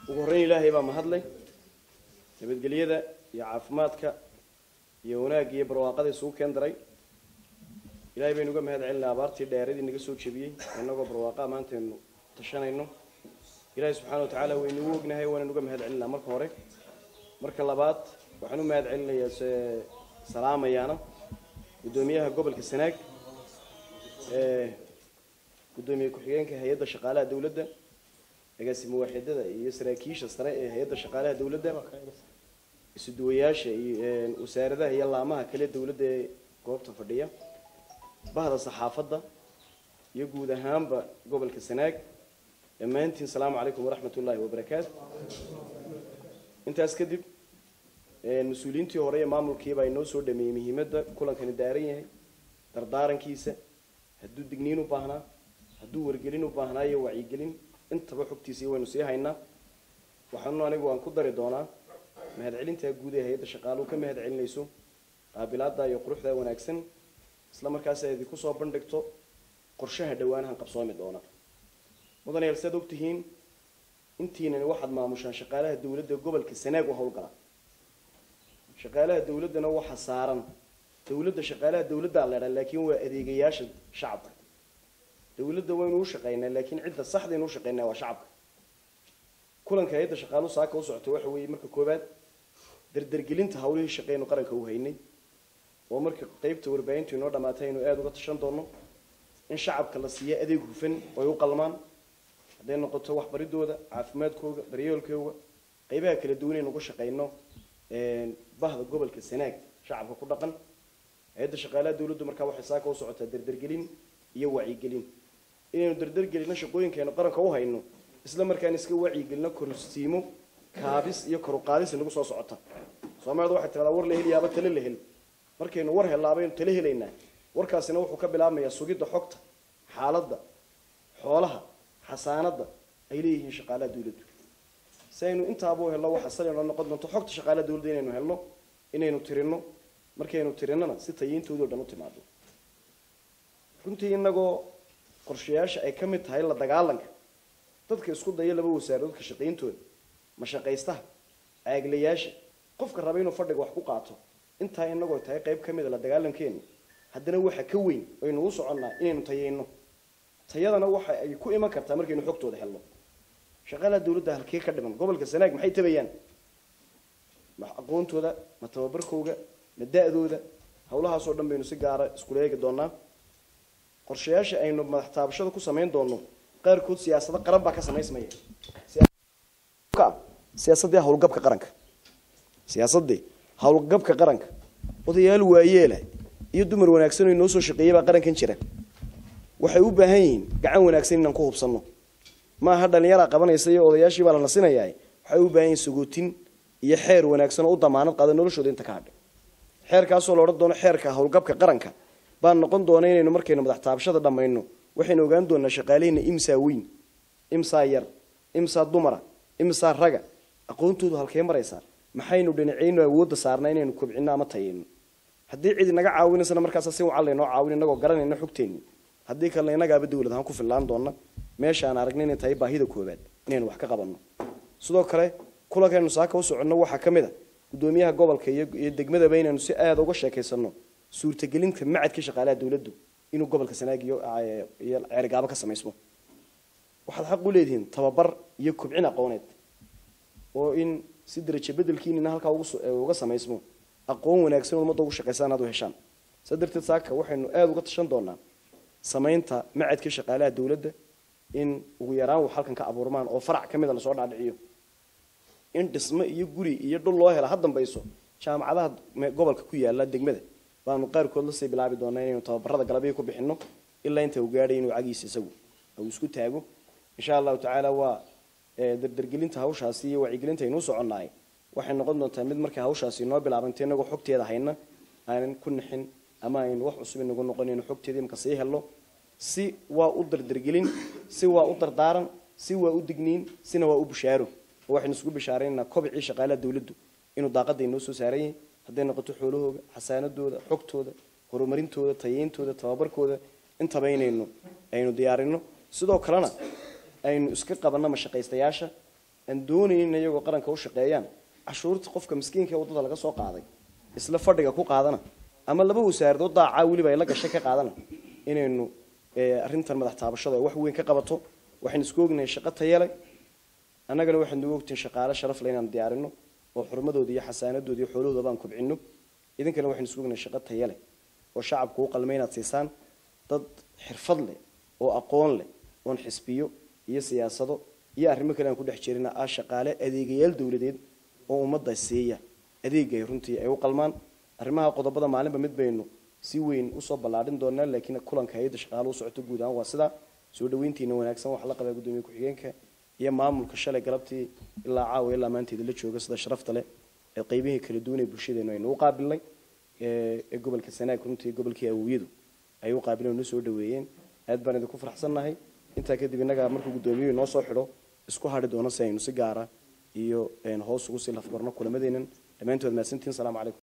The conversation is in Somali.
ugu horreyn ilaahay baa mahadleh nabadgelyada iyo caafimaadka iyo wanaagga iyo barwaaqada isugu keen daray ilaahay baynu uga mahad celinaa abaartii dheeradii naga soo jebiyey innagoo barwaaqaa maantaynu tashanayno ilaahay subxaana wa tacaala waynugu ognahay waanaan uga mahad celinaa marka hore marka labaad waxaan u mahad celinayaa se salaamayaana guddoomiyaha gobolka sanaag ee guddoomiye ku-xigeenka hay-adda shaqaalaha dowladda agaasimo waaxidada iyo saraakiisha sare ee hay-adda shaqaalaha dowladda isuduwayaasha iyo wasaaradaha iyo laamaha kale dowladda ee goobta fadhiya bahda saxaafadda iyo guud ahaanba gobolka sanaag dhammaantiin salaamu calaykum waraxmat ullaahi wabarakaatu intaas kadib mas-uuliyiintii hore ee maamulkiibaa inoo soo dhameeyey muhiimadda kulankani daaran yahay dardaarankiisa hadduu digniin u baahnaa hadduu wargelin u baahnaa iyo wacyigelin intaba xogtiisii waynu sii haynaa waxaanu anigu aan ku dari doonaa mahadcelintaa guud ee hay-adda shaqaaluhu ka mahad celinayso qaabilaada iyo quruxda wanaagsan isla markaas ay idinku soo bandhigto qorshaha dhowaanahan qabsoomi doona mudanayaal siaad ogtihiin intiinani waxaad maamushaan shaqaalaha dowladda gobolka sanaag u howlgala shaqaalaha dowladdana waxa saaran dowladda shaqaalaha dowladdaa leedha laakiin waa adeegayaasha shacabka dowladda waynu u shaqaynaa laakiin cidda saxdaynu u shaqaynaa waa shacabka kulanka hay-adda shaqaaluhu saaka u socota waxa weeye marka koowaad dardargelinta hawlihii shaqeynu qaranka u haynay oo marka qeybta warbaahintu inoo dhamaatay aynu aada uga tashan doono in shacabka la siiyo adeeg hufan oo ay u qalmaan hadday noqoto waxbaridooda caafimaadkooda daryeelkooga qeybaha kala duwan aynu uga shaqayno bahda gobolka sanaag shacabka ku dhaqan hay-adda shaqaalaha dowladdu markaa waxay saaka u socotaa dardargelin iyo wacyigelin inaynu dardargelino shaqooyinkaaynu qaranka u hayno isla markaan iska wacyigelino korsiimo kaabis iyo koruqaadis nagu soo socota soomaalida waxay tiradaa war la heliyaaba tale la hel markaynu war hellaabaynu tale helaynaa warkaasina wuxuu ka bilaabmayaa sugidda xogta xaaladda xoolaha xasaanadda ay leeyihiin shaqaalaha dowladdu si aynu intaabuu helno waxa salinoo noqon doonto xogta shaqaalaha dowladda inaynu helno inaynu tirino markaynu tirinana si tayiintoodo dhan u timaado runtii inagoo qorshayaasha ay ka mid tahay la dagaalanka dadka isku daya laba wasaaradoodka shaqayntooda mashaqaystaha caaglayaasha qofka raba inuu fadhiga wax ku qaato intaa inagoo tahay qayb ka mida la dagaalankeenu haddana waxa ka weyn aynu u soconnaa inaynu tayayno tayadana waxa ay ku iman kartaa markaynu xogtooda helno shaqaalaha dowladda halkee ka dhiman gobolka sanaag maxay tabayaan ma aqoontooda ma tababarkooga ma da-dooda hawlahaasoo dhan baynu si gaara iskula eegi doonaa qorshayaasha aynu madax taabashada ku samayn doono qaarkood siyaasado qaran baa ka samaysmaya siyaasadii howlgabka qaranka siyaasadii howlgabka qaranka odayaal waayeela iyo dumar wanaagsan oo inoo soo shaqeeyay baa qarankan jira waxay u baahan yihiin gacan wanaagsan inaan ku hubsanno maaha dhalinyaraa qabanaysa iyo odayaashii baa la nasinayaa waxay u baahan yihiin sagootin iyo xeer wanaagsan oo u damaanad qaada noloshooda inta ka hadhay xeerkaasoo la odhan doono xeerka howlgabka qaranka baan noqon doona inaynu markaynu madax taabashada dhammayno waxaynu ogaan doonaa shaqaalihina imsaa weyn imsaa yar imsaa dumara imsaa raga aqoontoodu halkee maraysaa maxaynu dhinacaynu awoodda saarnaa inaynu kobcino ama tayayno haddii cid inaga caawinaysana markaas si wacan laynoo caawin inagoo garanayna xogteenni haddii kalena inagaaba dowlad ahaan ku fillaan doona meesha aan aragna inay tahay baahida koobaad inaynu wax ka qabanno sidoo kale kulankaynu saaka u soconno waxaa ka mid a guddoomiyaha gobolka iyo degmadaba inaynu si aada uga sheekaysano suurtagelinta macadka shaqaalaha dowladdu inuu gobolka sanaag iyo iyo ceergaabo ka samaysmo waxaad xaq u leedihiin tababar iyo kobcin aqooneed oo in si darajo bedelkiinina halkaa uga samaysmo aqoon wanaagsan ummadda ugu shaqaysaan aad u heshaan saa darteed saaka waxaynu aada uga tashan doonaa samaynta macadka shaqaalaha dowladda in ugu yaraan wax halkan ka abuurmaan oo farac ka mida lasoo dhaadhiciyo in dhismo iyo guri iyo dhul loo hela ha dambayso jaamacadaha gobolka ku yaala degmada baanu qaarkood lasii bilaabi doonaa inaynu tababarada galabyo ku bixino ilaa inta uu gaadhay inuu cagiisa isagu uu isku taago insha allahu tacaala waa dardargelinta hawshaasi iyo wacyigelinta aynuu soconnaay waxay noqon doontaa mid markay hawshaasi inoo bilaabantay inagoo xogteeda hayna aanan ku nixin ama aynu wax cusub inagu noqon inu xogteeda imika sii helno si waa u dardargelin si waa u dardaaran si waa u digniin sina waa u bishaaro oo waxaynu isugu bishaaraynaa kobcii shaqaalaha dowladdu inuu daaqada inoo soo saaran yahay hadday noqoto xoolahooga xasaanadooda xogtooda horumarintooda tayeyntooda tababarkooda intaba inaynu aynu diyaarino sidoo kalena aynu iska qabanno mashaqaystayaasha aan doonaynin iyagoo qaranka u shaqeeyaan cashuurta qofka miskiinka ee waddada laga soo qaaday isla fadhiga ku qaadana ama laba wasaaradood daacaa weliba ay la gashay ka qaadana inaynu arrintan madax taabashada ay wax weyn ka qabato waxaynu isku ognahay shaqo tayale annagana waxaynu ugu ogtihin shaqaale sharaf le inaan diyaarino oo xurmadooda iyo xasaanadooda iyo xoolahooda baan kubcino idinkana waxaynu isku ognahay shaqo tayale oo shacabku u qalmay inaad siisaan dad xirfad leh oo aqoon leh oon xisbiyo iyo siyaasado iyo arrimo kale aan ku dhex jirina ah shaqaale adeegayaal dowladeed oo ummadda siiya adeegay runtii ay u qalmaan arrimaha qodobada maalinba mid baynu si weyn usoo ballaadhin doonaa laakiin kulanka hay-adda shaqaale u socoto guud ahaan waa sidaa soo dhaweyntiina wanaagsan waxaa la qabaa guddoomiye ku-xigeenka iyo maamulka shalay galabtii ilaa caawa ilaa maanteeda la jooga sida sharafta leh ee qeybihii kala duwan ee bulshadeenu aynu u qaabilnay ee gobolka sanaag runtii gobolkii awowyadu ay u qaabileen oo noo soo dhaweeyeen aad baan idinku faraxsannahay intaa kadib innaga markuu guddoomiyuhu inoo soo xidho isku hadhi doono si aynu si gaara iyo hoos ugu sii lafbarno kulamadeenan dhammaantood mahadsantihin salamu calaykum